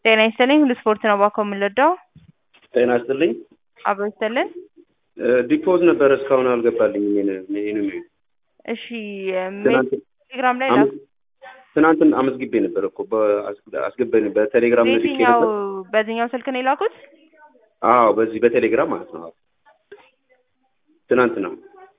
ጤና ይስጥልኝ ሁሉ ስፖርት ነው ባኮ የምንወደው ጤና ይስጥልኝ። አብሮ ይስጥልን። ዲፖዝ ነበረ እስካሁን አልገባልኝም። ይሄን ይሄን እሺ ትናንት ቴሌግራም ላይ አመት- ትናንትን አመዝግቤ ነበር እኮ አስገባኝ በቴሌግራም ልኬ በየትኛው ነበር። በዚህኛው ስልክ ነው የላኩት? አዎ በዚህ በቴሌግራም ማለት ነው። ትናንት ነው።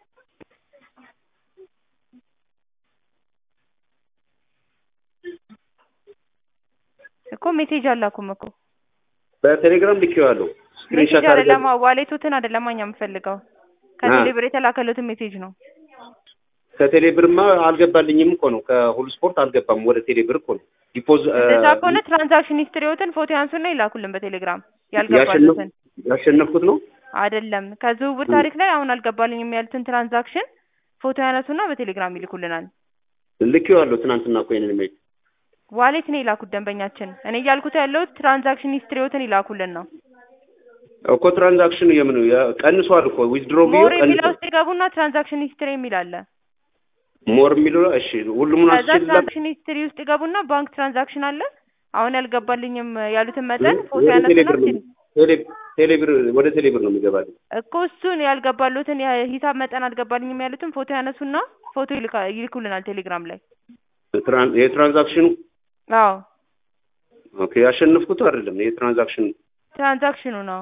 እኮ ሜሴጅ አላኩም እኮ በቴሌግራም ልኬዋለሁ። ስክሪንሾት ሜሴጅ አድርገን አይደለማ ዋሌቱትን አይደለማ እኛ የምፈልገው ከቴሌብር የተላከሉትን ሜሴጅ ነው። ከቴሌ ብርማ አልገባልኝም እኮ ነው። ከሁሉ ስፖርት አልገባም ወደ ቴሌ ብር እኮ ነው ዲፖዝ እንደዛ ከሆነ ትራንዛክሽን ሂስትሪዎትን ፎቶ ያንሱና ይላኩልን በቴሌግራም ያልገባሉትን ያሸነፍኩት ነው። አይደለም ከዝውውር ታሪክ ላይ አሁን አልገባልኝም ያሉትን ትራንዛክሽን ፎቶ ያነሱና በቴሌግራም ይልኩልናል። ልኬዋለሁ ትናንትና እኮ ይሄንን ሜል ዋሌት ነው የላኩት ደንበኛችን። እኔ እያልኩት ያለሁት ትራንዛክሽን ሂስትሪዎትን ይላኩልን ነው። እኮ ትራንዛክሽን የምን ያ- ቀንሷል እኮ ዊዝድሮ ቢዮ ሞር የሚለው ቀንሷል። ውስጥ ይገቡና ትራንዛክሽን ሂስትሪ የሚል አለ። ሞር የሚለው እሺ፣ ሁሉም ከዛ አስችላል ትራንዛክሽን ሂስትሪ ውስጥ ይገቡና ባንክ ትራንዛክሽን አለ። አሁን ያልገባልኝም ያሉትን መጠን ፎቶ ወደ ቴሌ ያነሱና ብር ነው ቴሌ- ቴሌ ብር ወደ ቴሌ ብር ነው የሚገባልኝ። እኮ እሱን ያልገባሉትን የሂሳብ መጠን አልገባልኝም ያሉትን ፎቶ ያነሱና ፎቶ ይልካ- ይልኩልናል ቴሌግራም ላይ። ትራን- የትራንዛክሽኑ አዎ ኦኬ፣ ያሸነፍኩት አይደለም የትራንዛክሽኑ ትራንዛክሽኑ ነው።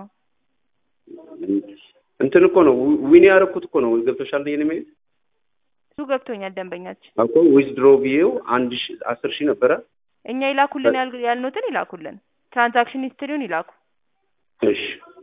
እንትን እኮ ነው ዊ- ዊን ያደረኩት እኮ ነው። ገብቶሻል? ይሄን ሜል እሱ ገብቶኛል ደንበኛችን። እኮ ዊዝድሮ ቢዮ አንድ ሺ አስር ሺህ ነበረ። እኛ ይላኩልን ያል- ያልኑትን ይላኩልን። ትራንዛክሽን ሂስትሪውን ይላኩ። እሺ